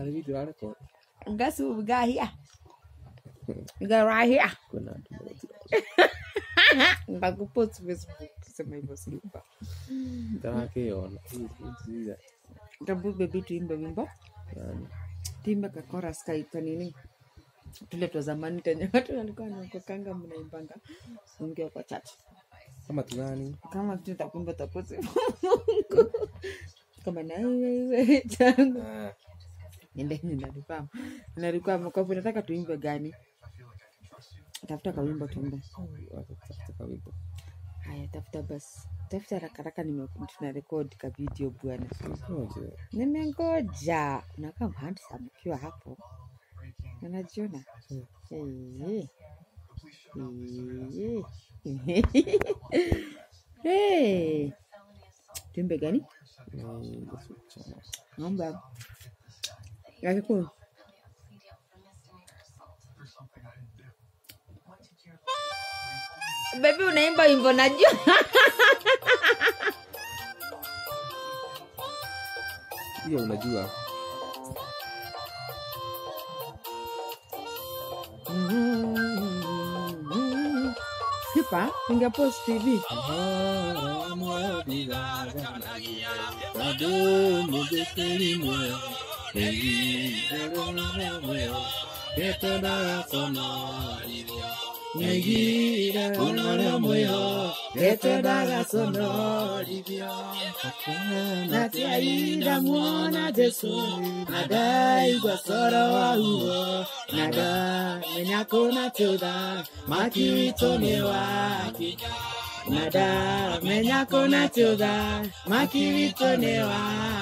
kale video arekod Ngasu we got here. We got right here. kwena andu magotira Ndakupost Facebook kusema hivyo silipa. ndarakiona iza Tabu baby tuimbe wimbo. yani Tuimbe ka chorus ka kanini. Tule twa zamani tenye watu walikuwa wanakokanga mnaimbanga unge kwa chache. kama tugani Kama tutakumba taposi. Kama na wewe tangu. Nende ninalikuwa. Nalikuwa mkopo nataka tuimbe gani? Tafuta kawimbo tuimbe. wakatafuta kawimbo Haya, tafuta basi, tafuta haraka haraka, nime- tuna rekodi ka video bwana. ngoje Nimengoja, unakaa handsome ukiwa hapo, unajiona Eh, eh. Eh. Tuimbe gani? Naomba Yakikuu. Baby, unaimba wimbo najua. hiyo unajua Sipa, ningepost TV. Natiaida muona Jesu, nadai kwa soro wa huo, nada menyako na choda, makiwitonewa nada menyako na choda, makiwitonewa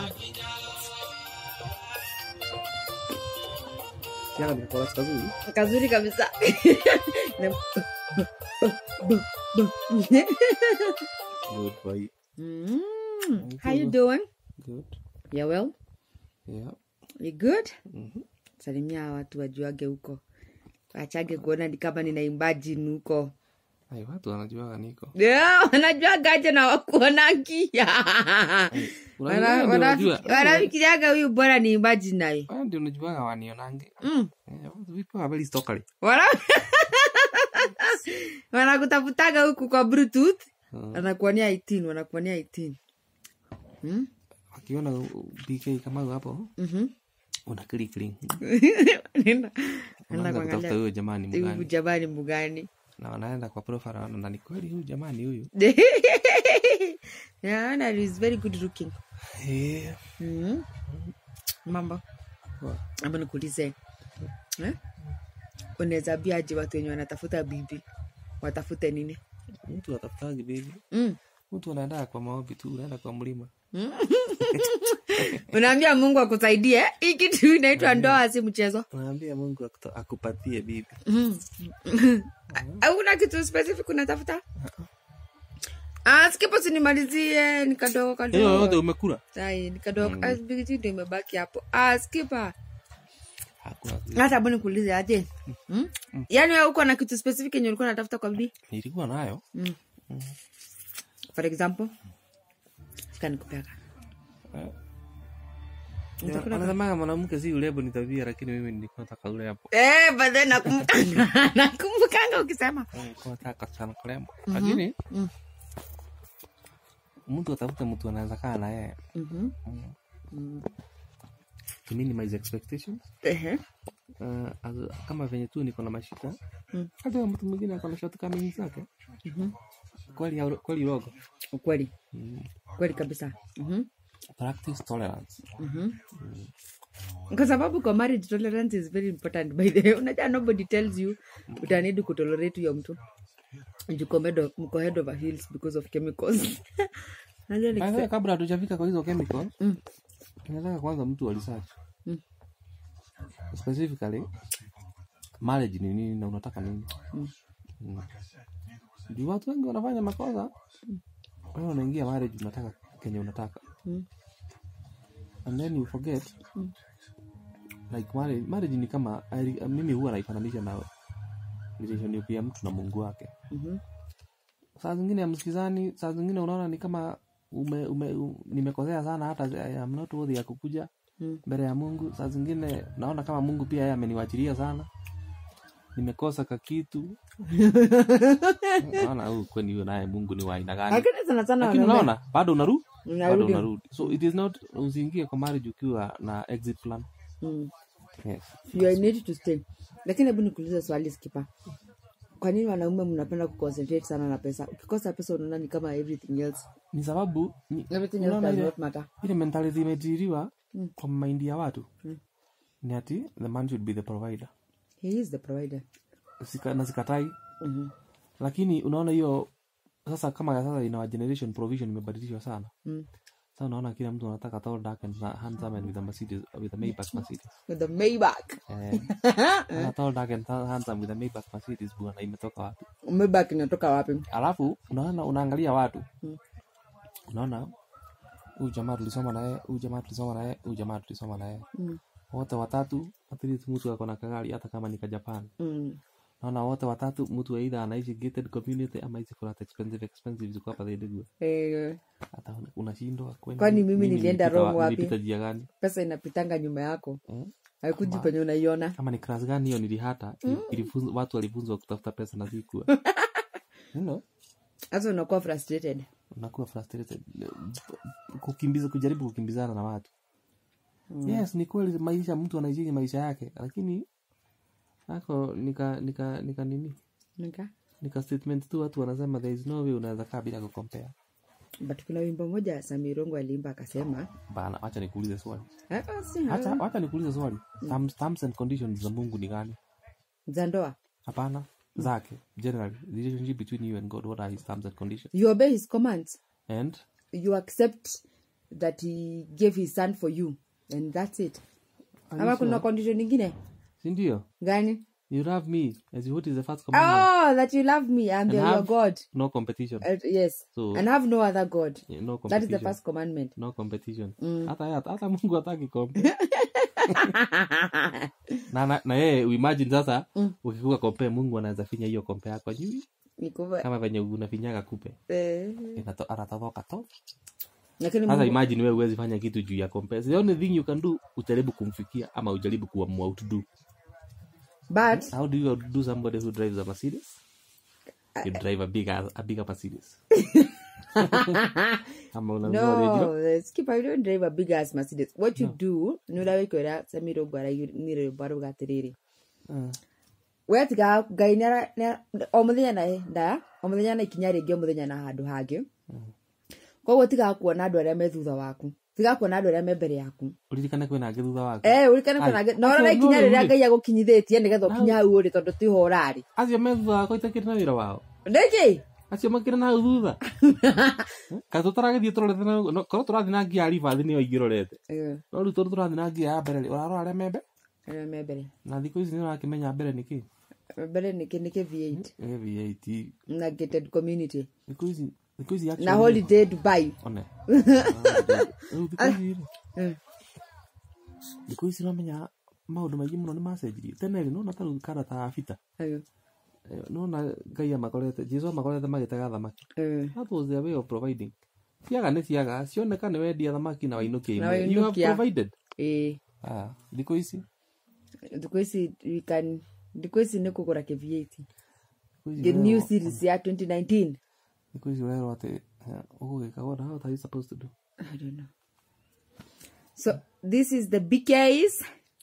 kiana nikikola kazuri kazuri kabisa. Na- good boy Mm, how you doing? good You well? yeah You good? Mhm. Salimia watu wajuage huko, wachage kuona ni kama nina imagine huko. ai watu wanajuaga niko Yeah, wanajuagaje na wakuonagia Unajua ndio unajua. wanafikiriaga huyu bora ni imagine naye Wewe ndio unajuaga wanionange mm. Eh, watu vipo habari stokali Wana- wanakutafutaga huku kwa bluetooth Mm. wanakuonea 18 wanakuonea 18 hmm? wakiona BK kama hapo Mhm. una click link Nenda- nenda unaanza kutafuta kuangalia huyo jamani huyu mgani jamani mgani na wanaenda kwa profile wanaona ni kweli huyu jamani huyu naona is very good looking eh Mhm. mambo Wa- ama nikuulize eh? unaweza ambiaje watu wenye wanatafuta bibi watafute nini mtu atafutagi baby mm. mtu anaenda kwa maombi tu unaenda kwa mlima unaambia mungu akusaidie hii kitu inaitwa ndoa si mchezo unaambia mungu akuta- akupatie bibi auna kitu specific unatafuta Ah, skipo sinimalizie ni kadogo hiyo yote kadogo umekula sai ni kadogo Ah, bigiti ndo imebaki hapo ah, skipa hakuna hata abu nikuulize aje hmm? yaani wewe uko na kitu specific yenye ulikuwa unatafuta kwa bibi nilikuwa nayo mm. for example sika nikupeka Nitakula- anasemaga mwanamke si urembo ni tabia lakini mimi nilikuwa nataka urembo Eh, but then nakumbukanga nakumbukanga ukisema nilikuwa nataka sana kurembo lakini Mm. mtu atafuta mtu anaweza kaa na yeye Mhm. Mm. Mm. to minimize expectations Ehe. uh, as- kama venye tu niko na mashika Mm. hata mtu mwingine ako na shortcomings zake Mhm. kweli au- kweli rogo ukweli mm. kweli kabisa Mhm. practice tolerance Mhm. kwa sababu kwa marriage tolerance is very important by the way unajua nobody tells you utanidi kutolerate huyo mtu Juko medo- mko head over heels because of chemicals Unajua ni By the way, kabla hatujafika kwa hizo chemical Mm. tunataka kwanza mtu wa research Mm. specifically marriage ni nini na unataka nini Mm. Mm. juu watu wengi wanafanya makosa wewe unaingia marriage unataka kenye unataka Mm. and then you forget Mm. like marriage, marriage ni kama I- mimi huwa naifananisha na relationship ya mtu na mungu wake Mhm. saa zingine amsikizani saa zingine unaona ni kama ume, ume, u, nimekosea sana hata I am not worthy ya kukuja Mm. mbele ya mungu saa zingine naona kama mungu pia yeye ameniwachilia sana nimekosa kakitu naona huyu kwani huyo naye mungu ni wa aina gani lakini sana sana lakini wanaume unaona bado unaru bado unarudi unarudi so it is not usiingie kwa marriage ukiwa na exit plan Mm. yes. you are need to stay lakini hebu nikuulize swali skipa kwa nini wanaume mnapenda kuconcentrate sana na pesa ukikosa pesa unaona ni kama everything else ni sababu ni, everything else unaona does ile, not matter ile mentality imetiriwa Mm. kwa maindi ya watu Mm. ni ati the man should be the provider he is the provider Sika, na sikatai Mhm. lakini unaona hiyo sasa kama ya sasa ina generation provision imebadilishwa sana Mm. sasa unaona kila mtu anataka tall dark and handsome and with a Mercedes with a Maybach Mercedes with the Maybach eh ana tall dark and handsome with a Maybach Mercedes bwana imetoka wapi Maybach inatoka wapi alafu unaona unaangalia watu Mm. unaona huyu jamaa tulisoma naye huyu jamaa tulisoma naye huyu jamaa tulisoma naye Mm. wote watatu at least mtu ako na kagari hata kama ni ka Japan Mm. naona wote watatu mtu aidha anaishi gated community ama hizi flat expensive expensive ziko hapa zaidi Eh, hata una- unashindwa kwani Kwani mimi nilienda nilipita wa- wrong wapi? nilipita njia gani pesa inapitanga nyuma yako eh? haikuji penye unaiona kama ni class gani hiyo nilihata ilifunzwa watu walifunzwa kutafuta pesa na zikuwa you know hasa unakuwa frustrated unakuwa frustrated kukimbiza kujaribu kukimbizana na watu yes ni kweli maisha mtu anaishi maisha yake lakini ako nika nika nika nini Nika? nika statement tu watu wanasema there is no way unaweza kaa bila kukompea but kuna wimbo moja samirongo aliimba akasema bana wacha nikuulize swali "Ah, si- wacha wacha nikuulize swali terms, terms and conditions za mungu ni gani za ndoa hapana zake generally the relationship between you and god what are his terms and conditions you obey his commands and you accept that he gave his son for you and that's it Are ama you kuna sure? condition ingine sindio gani you love me as what is the first commandment oh that you love me and you're your have- god no competition Uh, yes So- and have no other god Yeah, no that is competition the first commandment no competition hata hata hata mungu hataki kompe na na, na yeye uimagine sasa ukikuwa kompe mungu anaweza finya hiyo kompe yako juu Nikuva- kama venye unafinyaga kupe eh, Inato- anatoboka to lakini sasa Mungu- imagine wewe huwezi fanya kitu juu ya kompe the only thing you can do ujaribu kumfikia ama ujaribu kuamua outdo but how do you outdo somebody who drives a mercedes you drive a bigger a bigger mercedes ama unanunua no radio skip i don't drive a big ass mercedes what you do ni uria wikwira samirongo araini rwimbo arauga atiriri Ah, wetiga ngai nĩara- nĩara- o mũthenya na nda o mũthenya na ikinya rĩngĩ o mũthenya na handũ hangĩ koguo tiga kuona andũ arĩa me thutha waku tiga kuona andũ arĩa me mbere yaku uririkane kwĩna angĩ thutha waku Eh, ũrikane Ai, kana na ũrora acio ikinya no rĩrĩa rĩu-rĩ. ngai agũkinyithĩtie nĩgetha ũkinya hau ũrĩ tondũ tiho ũrarĩ acio me thutha wako itakĩrĩ na wĩra wao ndĩkĩ acio makĩrĩ na hau thutha ka tũtaragĩthiĩ tũrorete na- no- korwo tũrathiĩ na ngia ya ribathi nĩyo ingĩrorete no rĩu tondũ tũrathiĩ na ngia ya mbere rĩ, ũrarora arĩa membe arĩa me mbere na thikũ ici nĩ ũrakĩmenya mbere nĩkĩ mbere nĩkĩ nĩkĩ v8 v8 na gated community thikũ ici thikũ ici na actually- holiday dubai one Rĩu thikũ ici rĩ, Eh. thikũ ici ũramenya maũndũ maingĩ mũno nĩ macenjirie tene rĩ nona ta rĩu kana ta bita Ayo. nona ngai amakorete jesu amakorete magĩtega thamaki Eh. that was their way of providing ciaga nĩ ciaga cioneka nĩ wendia thamaki na wainukia Na imwe you have wainukia. provided Eh. ah thikũ ici thikũ ici we can thikũ ici nĩ kũgũra kä v8 thikũ ici the ũrerwo- new series ya 2019 thikũ ici ũrerwo atĩ eh, ũgũgĩka what how are you supposed to do I don't know. So this is the BKs.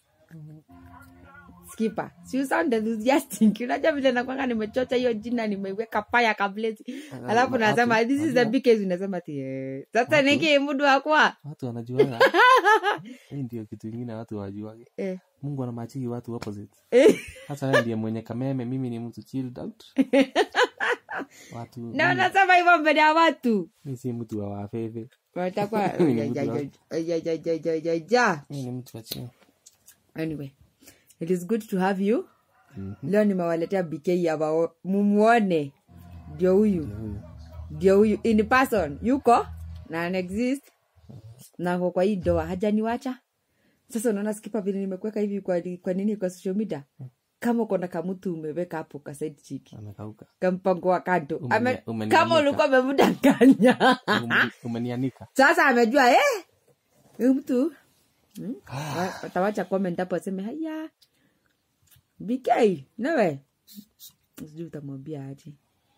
Skipper. Si you sound enthusiastic. Unajua vile nakwanga nimechocha hiyo jina nimeiweka paya kableti. Alafu ma- nasema watu- this is the BKs unasema ati eh. Sasa niki mudu wakwa. watu wanajuaga hii ndio kitu ingine watu wajuage Eh. mungu anamachigi watu opposite Eh. hasa wewe ndiye mwenye kameme mimi ni mtu chilled out watu Na unasema hivyo mbele ya watu. mi si mtu wa wafefe Watakuwa Ni ja, mtu ja, wa- ja, ja, ja, ja, ja, ja, ja. mi ni mtu wa chini Anyway, it is good to have you. Leo nimewaletea BK hapa mumuone. Ndio huyu. Huyu. ndio huyu in person yuko na ana exist na ako kwa hii doa hajaniwacha sasa unaona skipa vile nimekuweka hivi kwa, kwa nini kwa social media kama uko na kamutu umeweka hapo kasaidi chiki amekauka kampango wa kando Umenia- Ame- umenianika. kama ulikuwa umemdanganya Umeni- umenianika sasa amejua eh? huyu mtu hmm? Wa- watawacha comment hapo aseme haya bk nawe sijui utamwambia aje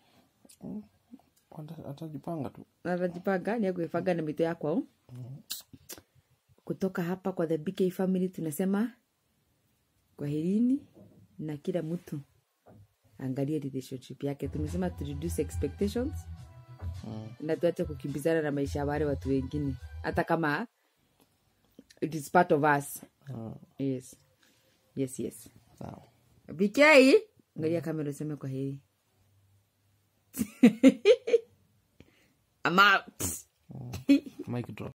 Ata- atajipanga tu atajipanga ni akuifanga na mito yako kutoka hapa kwa the bk family tunasema kwaherini na kila mtu angalie relationship yake tumesema to reduce expectations na tuache kukimbizana na maisha ya wale watu wengine hata kama it is part of us Ah, yes yes yes sawa bk angalia kamera useme kwa heri I'm out. mic drop